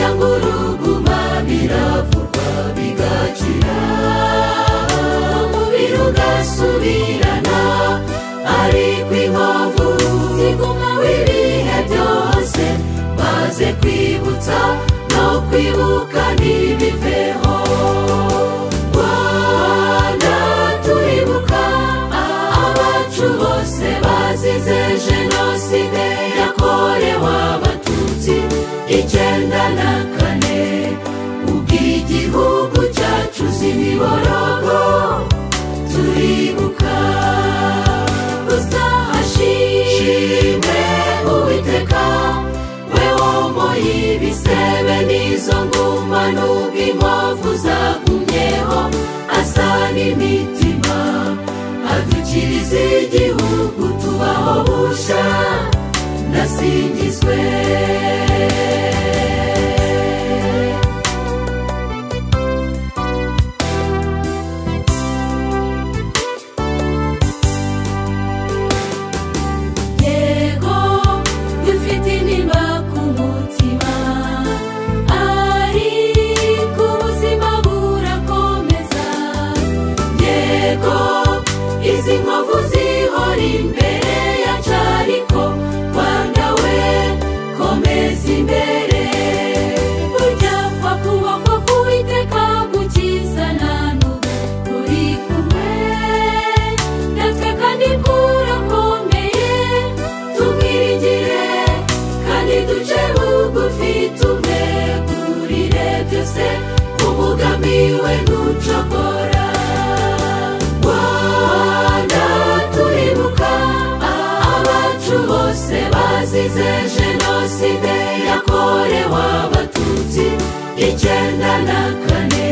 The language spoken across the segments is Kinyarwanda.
by'inguruguma biravurwa bigakira umubiri ugasubirana ariko inkovu zigumaho ibihe byose maze kwibutsa no kwibuka ntibiveho rwanda turibuka abacu bose bazize jenoside yakorewe abatutsi icyenda na kane ubw'igihugu cyacu z'imiborogo turibuka gusa hashimwe uwiteka we womo y'ibisebe n'izo nguma n'ubwo inkovu zagumyeho asa n'imitima adukirize igihugu tubaho busha nasingizwe yego dufite intimba ku mutima ariko ubuzima burakomeza yego izi nkovu zihora imbere ya cariko rwanda we komeza imbere burya kwa kuboko k'uwiteka gukizana n'ubu kuri kumwe natwe kandi kurakomeye tubwirigire kandi duce bugufi tumegurire byose umugambi we ntucogora rwanda turibuka abacu bose bazize jenoside yakorewe abatutsi icyenda na kane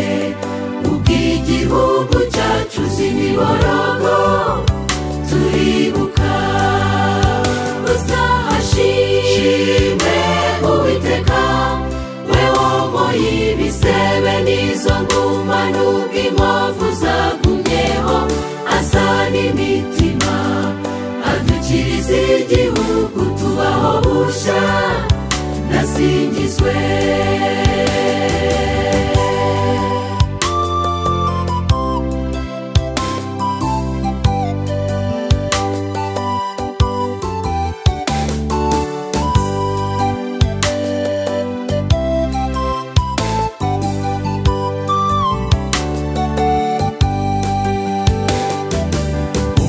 ubw'igihugu cyacu z'imiborogo turibuka gusa hashimwe uwiteka we womo y'ibisebe n'izo nguma n'ubwo inkovu zagumyeho asa n'imitima adukirize igihugu tubaho busha nasingizwe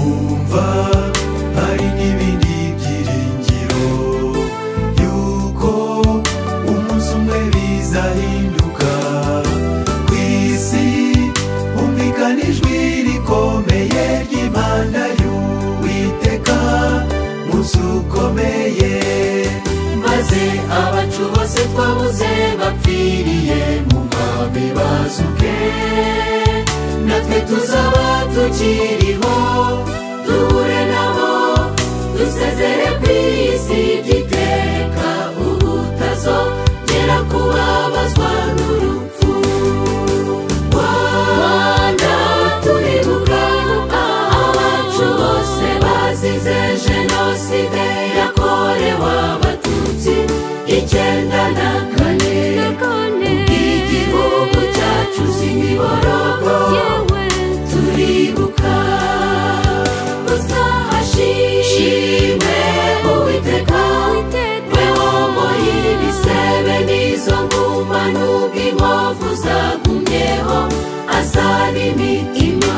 umva hari n'ibindi byiringiro yuko umunsi umwe bizahinduka ku isi humvikana ijwi rikomeye ry'impanda y'uwiteka munsi ukomeye maze abacu bose twabuze bapfiriye mu nkambi bazuke natwe tuzaba tukiriho duhure nabo dusezere ku isi by'iteka ubutazongera kubabazwa n'urupfu rwanda turibuka abacu bose bazize jenoside yakorewe abatutsi icyenda na kane ubw'igihugu cyacu z'imiborogo turibuka gusa hashimwe uwiteka we womo y'ibisebe n'izo nguma n'ubwo inkovu zagumyeho asa n'imitima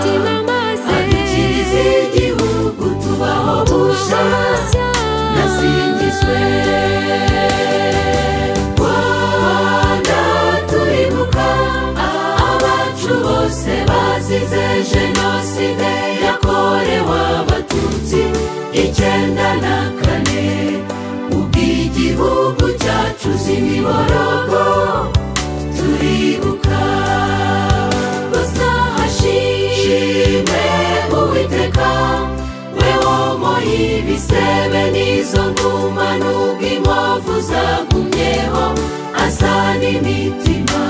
adukirize igihugu tubaho busha nasingizwe rwanda turibuka abacu bose bazize jenoside yakorewe abatutsi icyenda na kane ubw'igihugu cyacu z'imiborogo turibuka gusa hashimwe uwiteka we womo y'ibisebe n'izo nguma n'ubwo inkovu zagumyeho asa n'imitima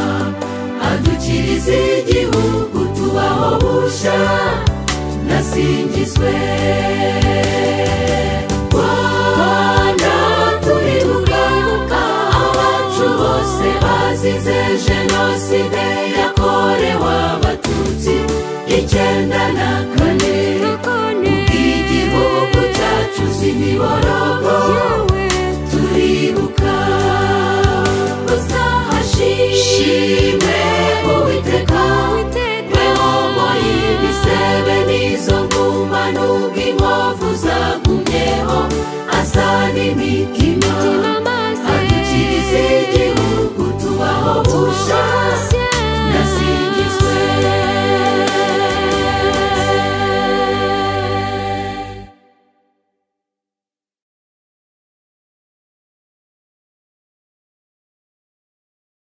adukirize igihugu tubaho busha nasingizwe rwanda turibuka abacu bose bazi jenoside yakorewe abatutsi icyenda na kane igihugu cyacu si imiborogo turibuka gusa hashimwe uwiteka we womo y'ibisebe n'izo nguma n'ubwo inkovu zagumyeho asa n'imitima adukirize igihugu tubaho busha